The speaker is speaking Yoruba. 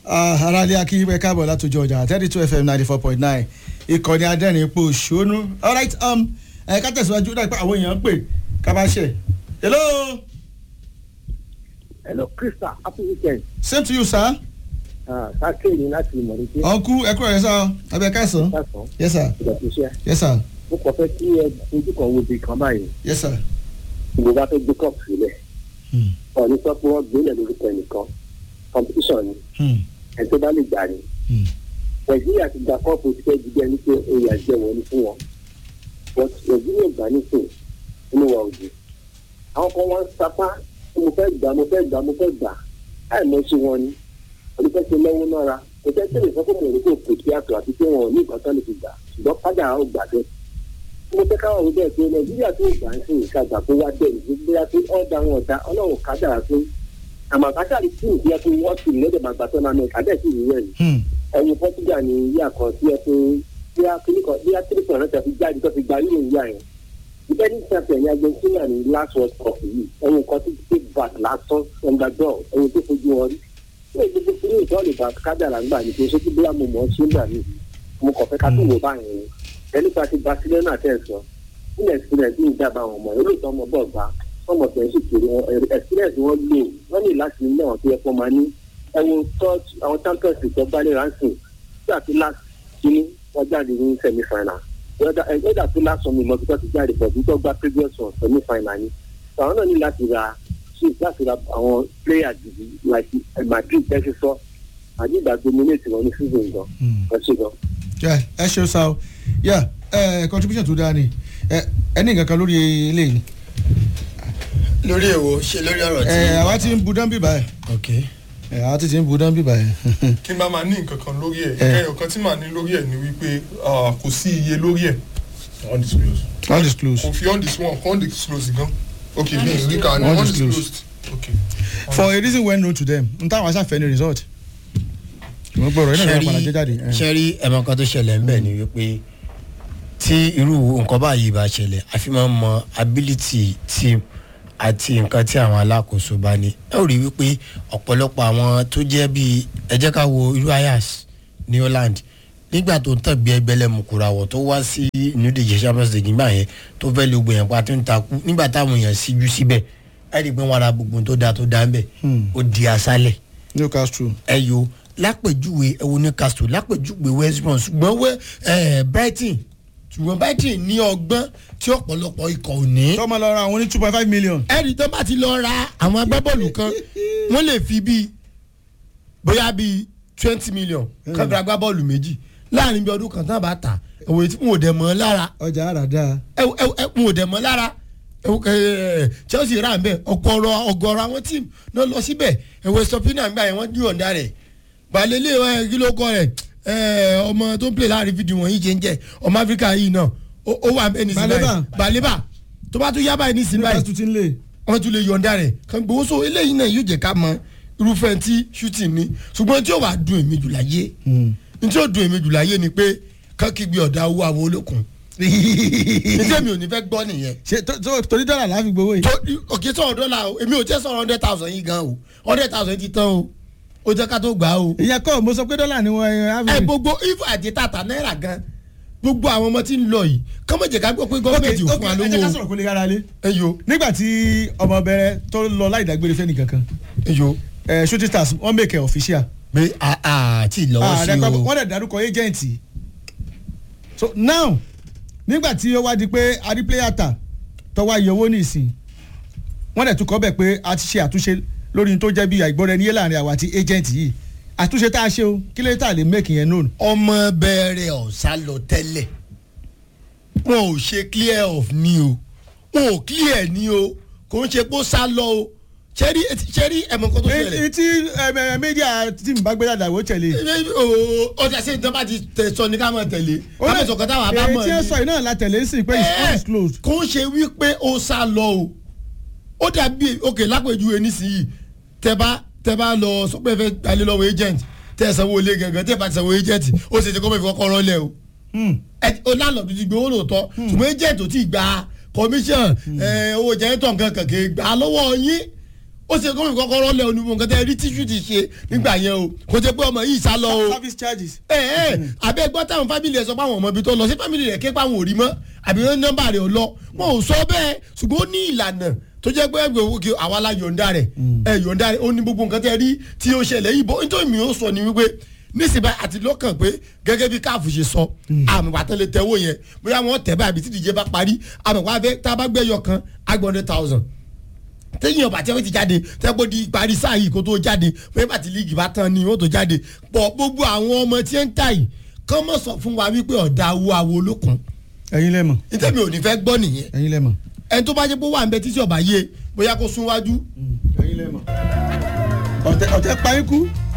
aráàlú akínyìnbẹ káàbọ̀ látòjọ ọjà thirty two fm ninety four point nine ìkànnì adẹ́rìn ipò ṣónú alright um, ẹ ká tẹ̀síwájú dáa pé àwọn èèyàn ń pè ká bá ṣe. hello hello krista happy weekend same to you sir. sáké ní láti ìmọ̀lẹ́tì ọ̀nkú ẹ̀kú rẹ̀ sá abẹ́ káìsàn. sásán yes sir ìdọ̀tí iṣẹ́ yes sir mo kàn fẹ́ kí ẹ ojú kan wo ibi kan báyìí yes sir. ìwé bá fẹ́ gbé cup sílẹ̀ Hmm. ọ̀ní sọ pé wọ́n gbélé lórúkọ ẹnìkan competition ni Hmm. ẹ̀ tó bá lè gbà ni Hmm. nàìjíríà ti gba kọ́ọ̀pù ti fẹ́ jíjẹ ní pé oyè àjẹ wọn ni fún wọn but nàìjíríà gbà nísìn inú wa ò dùn àwọn kan wọn ń sapá pé mo fẹ́ gbà mo fẹ́ gbà mo fẹ́ gbà láì mọ̀ sí wọn ni olùfẹ́ ṣe lọ́wọ́ nára kò jẹ́ tẹ́lẹ̀ sọ pé mo rí kò kò sí àtọ̀ àti pé wọn ò ní nǹkan tán lè fi gbà ṣùgbọ́n padà ó gbà bẹ́ẹ̀ mo fẹ́ káwọn ọ̀rọ̀ bẹ́ẹ̀ pé nàìjíríà tó gbà ń sìn ìkàgbà kó wá bẹ́ẹ̀ ní bóyá pé ọ̀dà wọn ọ̀dà ọlọ́run kájà pé àmọ́ kájà rí tí ìdíyẹ pé wọ́n sì lẹ́dẹ̀ máa gbà tọ́nà náà kádẹ́ sì rí rẹ̀ ni Hmm. ẹyin portugal ní ìyá kan tí ẹ pé bí a kiri kan bí a kiri kan náà ti jáde tó fi gba yíyọ ìyá yẹn ìbẹ́ ní sàfẹ̀ ní argentina ní last world cup yìí ẹyin kan tí take back lásán underdog ẹyin tó fojú wọn rí ní èdè tó kiri ìtọ́ lè bá kádàrà ń gbà ní pé ṣé kí bóyá mo mọ̀ ọ́ ṣé ń gbà mí mo kàn fẹ́ ká tó wò báyìí ni ẹni pa ti barcelona tẹ̀ sọ nílẹ̀ experience ní ìjábá àwọn ọmọ olóòótọ́ ọmọ bọ̀ gbà ọmọ tẹ̀ ń sì kiri wọn experience wọn lò wọ́n ní láti ní àwọn tó yẹ kó máa ní ẹ̀wọ̀n touch àwọn champions league tó gbálẹ̀ ránṣẹ́ tí àti last kínní wọ́n jáde ní semi final ẹgbẹ́dà tó last one mímọ́ tó ti jáde pọ̀ tó gba previous one semi final ni àwọn náà ní láti ra chief láti ra àwọn player gidi like eh, madrid tẹ́sí sọ madrid gba dominate wọn ní season gan Hmm. ẹ ṣe gan. Yeah, ẹ ṣeun sá o yeah, ẹ contribution tó dáa ni ẹ ẹ ní nǹkan kan lórí eléyìí lórí èwo ṣe lórí ọ̀rọ̀ tí. ẹ àwa ti ń bu dán bíbá ẹ ok ẹ àwa ti ti ń bu dán bíbá ẹ. kí n bá máa ní nǹkan kan lórí ẹ̀ Eh. ẹyọ kan tí màá ní lórí ẹ̀ ni wípé ah, kò sí iye lórí ẹ̀ undisclosed undisclosed kò fi undisclosed kò undisclosed gan ok mi ì rí ká ní Undisclosed. undisclosed ok for a reason well known to them n táwọn aṣáfẹ́ ní result. wọ́n gbọ́dọ̀ iná ìwé padà jẹ́ jáde. ẹ. ṣẹ́rí ẹ̀mọ kan tó ṣẹlẹ̀ ń bẹ̀ ni wípé tí irú nǹkan báyìí bá ṣẹlẹ̀ àfi máa ń mọ ability team àti nǹkan tí àwọn alákòóso bá ní ẹ ò rí wípé ọ̀pọ̀lọpọ̀ àwọn tó jẹ́ bíi ẹ jẹ́ ká wo irú ayas ní holland nígbà tó ń tàgbé ẹgbẹ́lẹ́ mukurawọ̀ tó wá sí ìnúdíje champions league nígbà yẹn tó fẹ́ lo gbìyànjú pa tó ń takú nígbà táwọn èèyàn síjú síbẹ̀ ẹ rí i pé wọn ra gbogbo tó dáa tó dáa ń bẹ̀ Hmm. ó di asálẹ̀ newcastle. ẹyọ lápèjúwe ẹwọ newcastle lápèjúwe west brom ṣùgbọ́n wẹ́ ẹ̀ brighton ṣùgbọ́n brighton ní ọgbọ́n tí ọ̀pọ̀lọpọ̀ ikọ̀ ò ní. tọ́mọ lọ ra àwọn ní two point five million. ẹ̀rí tó bá ti lọ ra àwọn agbábọ́ọ̀lù kan wọ́n lè fi bíi bóyá bíi twenty million kan fi ra agbábọ́ọ̀lù méjì láàrin bí ọdún kan tán bá tà ẹ̀wọ̀n tí wọn ò dẹ̀ mọ́ lára ọjà àràdà. ẹ̀wọ̀n wọn ò dẹ̀ mọ́ lára ẹ̀wọ̀n, ẹ̀, chelsea rà ń bẹ̀ ọ̀gọ̀rọ̀ ọ̀gọ̀rọ̀ àwọn tíìmù náà lọ síbẹ̀ ẹ̀wọ̀n stopina ń gbà yẹn wọ́n dí ọ̀ǹda rẹ̀ balẹ̀lẹ̀ ẹ̀ kí ló kọ́ rẹ̀ ẹ̀, ọmọ tó ń play láàrin fídíò wọ̀nyí jẹ́ ń jẹ́ ọmọ áfíríkà yìí náà ó ó wà bẹ́ẹ̀ nísìnyí Baleba. báyìí balẹ̀bà tó bá tún yá báyìí nísìnyí báyìí newcastle ti ń lè. wọ́n tún lè yọ̀ǹda rẹ̀ kan gbowó so eléyìí náà yóò jẹ́ ká mọ irúfẹ́ tí shooting ni ṣùgbọ́n tí ó wàá dùn èmi jù láyé ní tí ó dùn èmi jù láyé ni pé kán kígbe ọ̀dà owó àwọn olókun ní tẹ́mi ò ní fẹ́ gbọ́ nìyẹn ṣe tó- tó- torí dọ́là láfi gbowó yìí. tó òkè sọ̀rọ̀ dọ́là o èmi ò jẹ́ sọ̀rọ̀ hundred thousand yìí gan o hundred thousand ti tán o ó jẹ́ ká tó gbà á o ìyẹn kọ́ mo sọ pé dọ́là ni wọ́n ẹ ẹ average. gbogbo if àti tata náírà gan gbogbo àwọn ọmọ tí ń lọ yìí kọ́mọ̀jẹ̀ ká gbọ́ pé ok gọ́ọ̀mẹ̀ntì ò ok fún wa ẹ jẹ́ ká lówó sọ̀rọ̀ kó lè yára lé. ẹ yo nígbà tí ọmọ bẹ̀rẹ̀ tó lọ láì dágbére fẹ́ nìkankan ẹ yo ẹ shooting stars wọ́n make it official. pé àti lọ́wọ́ sí o. wọ́n dẹ̀ dárúkọ agent so now nígbà tí ó wá di pé adi player ta tọ́wọ́ ayé owó nìsín wọ́n dẹ̀ tún kọ́ bẹ̀ pé a ti ṣe àtúnṣe lórí tó jẹ́ bí àìgbọ́ra ẹni yé láàrin àwa àti agent yìí àtúnṣe tá a ṣe o kí lè tà lè make yẹn known. ọmọ bẹ̀rẹ̀ ọ̀sá lọ tẹ́lẹ̀ wọn ò ṣe clear off ni o wọn ò clear ni o kò ń ṣe pé ó sá lọ o ṣẹ́rí ṣẹ́rí ẹ̀mọ́ kan tó ṣẹlẹ̀ èyí tí media tí n bá gbé dàda wò tẹ̀lé. ọjà ṣe ìjọba ti tẹ̀sọ ní ká mọ̀ tẹ̀lé ká mọ̀ sọ̀kan táwọn abá mọ̀ èyí tí ẹ sọ yìí náà la tẹ̀lé sí pé it's undisclosed. kò ń ṣe wípé ó sá lọ o ó dàbí òkè lápèjúwe nísìnyí tẹ bá tẹ bá lọ sọ pé ẹ fẹ́ gbalẹ̀ lọ́wọ́ agent tẹ ẹ sanwó ilé gangan tẹ ẹ bá ti sanwó agent ó ṣe ti kọ́ mọ̀ ìfọkọ́rọ́ lẹ̀ o o lálọ́ọ̀dù ti gbowó lóòótọ́ ṣùgbọ́n agent ò tí ì gba commission owó jẹ́ńtọ̀ nǹkan kàkẹ́ gbà lọ́wọ́ yín ó ṣe gómìnà kọ́kọ́rọ́ lẹ onímọ̀ nǹkan tẹ́ rí tíṣù ti ṣe nígbà yẹn o kò ṣe pé ọmọ yìí sá lọ o service charges. ẹ ẹ àbẹ gbọ́ táwọn fámìlì ẹ sọ pé àwọn ọmọ ibi tó lọ sí fámìlì rẹ ké páwọn ò rí mọ́ àbí wọn nọ́mbà rẹ ò lọ wọn ò sọ bẹ́ẹ̀ ṣùgbọ́n ó ní ìlànà tó jẹ́ pé ẹgbẹ́ òkè àwa la yọ̀ǹda rẹ̀ ẹ yọ̀ǹda rẹ̀ ó ní gbogbo nǹkan tẹ́ rí tí ó ṣẹlẹ̀ yìí bọ́ nítorí mi ó sọ ni wípé nísìnyí àti lọ́kàn pé gẹ́gẹ́ bí káàfù ṣe sọ àmì pàtó lè tẹ́wọ́ yẹn bóyá wọ́n tẹ̀ báyìí àbí tí ìdíje bá parí àmì pàtó tá a bá gbẹ́yọ kan agbọ̀n hundred thousand téèyàn ọba tí wọn ti jáde tẹ́gbọ́n di parí sáà yìí kó tó jáde fún ẹ̀bà tí líìgì bá tán ni wọ́n tó jáde pọ̀ gbogbo àwọn ọmọ tí ń tà yìí kán mọ̀ sọ fún wa wípé ọ̀dà awo awo olókun ẹ̀yin lẹ́mọ̀ nítorí mi ò ní fẹ́ gbọ́ nìyẹn ẹ̀yin lẹ́mọ̀. ẹni tó bá jẹ́ pé ó wà ń bẹ títí ọba yé bóyá kó sún wájú ẹ̀yin lẹ́mọ̀. ọ̀tẹ̀ ọ̀tẹ̀ pa ikú